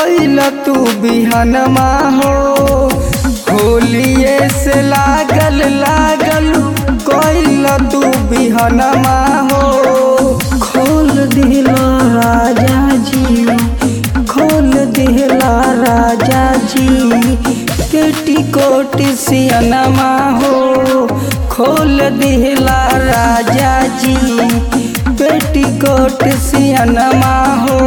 कैल तू बिहनमा हो होलिए से लागल लागल कैल तू बिहनमा हो खोल दिला राजा जी खोल दिला राजा जी पेटीकोट सियनमा हो खोल दिला राजा जी पेटीकोट सियनमा हो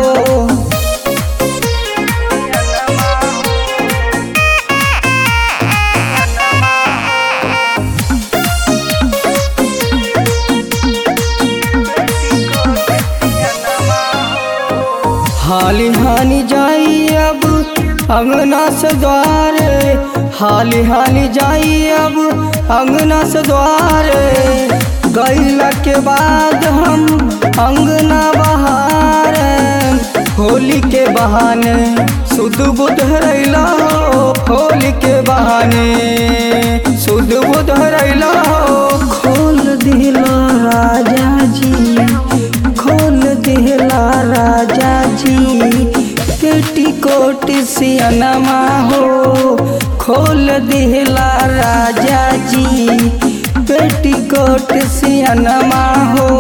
हाली हाली जाई अब अंगना से द्वार हाली हाली जाई अब अंगना से द्वार गैला के बाद हम अंगना बहार होली के बहाने शुद्ध बुद्ध रैला हो होली के बहाने शुद्ध बुद्ध रैला हो खोल दिला राजा जी खोल दिला राजा जी पेटीकोट सियनमा हो खोल दिला राजा जी पेटीकोट सियनमा हो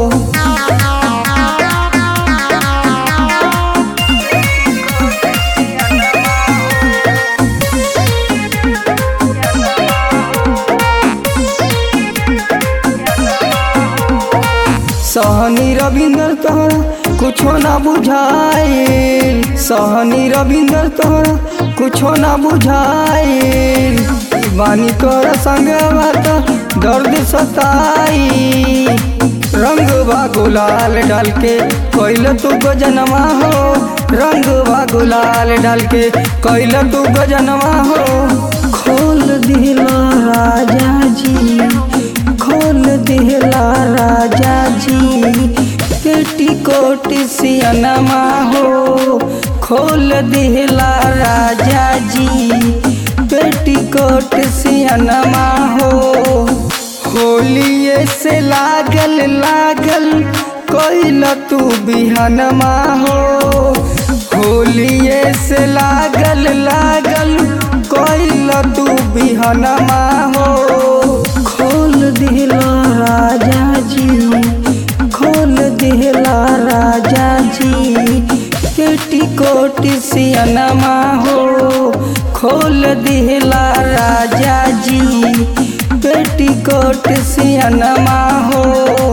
सहनी रविंदर तोहरा कुछो ना बुझाइल सहनी रविंदर तोहरा कुछो ना बुझाइल बानी तोरा संग बात दर्द सताई रंग बा गुलाल डाल के कैल तू गजनमा हो रंग बा गुलाल डाल के कैल तू गजनमा हो खोल दिला राजा जी खोल दिला राजा जी पेटीकोट सियनमा हो खोल दिला राजा जी पेटीकोट सियनमा हो होलिए से लागल लागल कैल तू बिहनमा हो होलिए से लागल लागल कैल तू बिहनमा हो खोल दिला राजा जी खोल दिला राजा जी पेटीकोट सियनमा हो खोल दिला राजा जी पेटीकोट सियनमा हो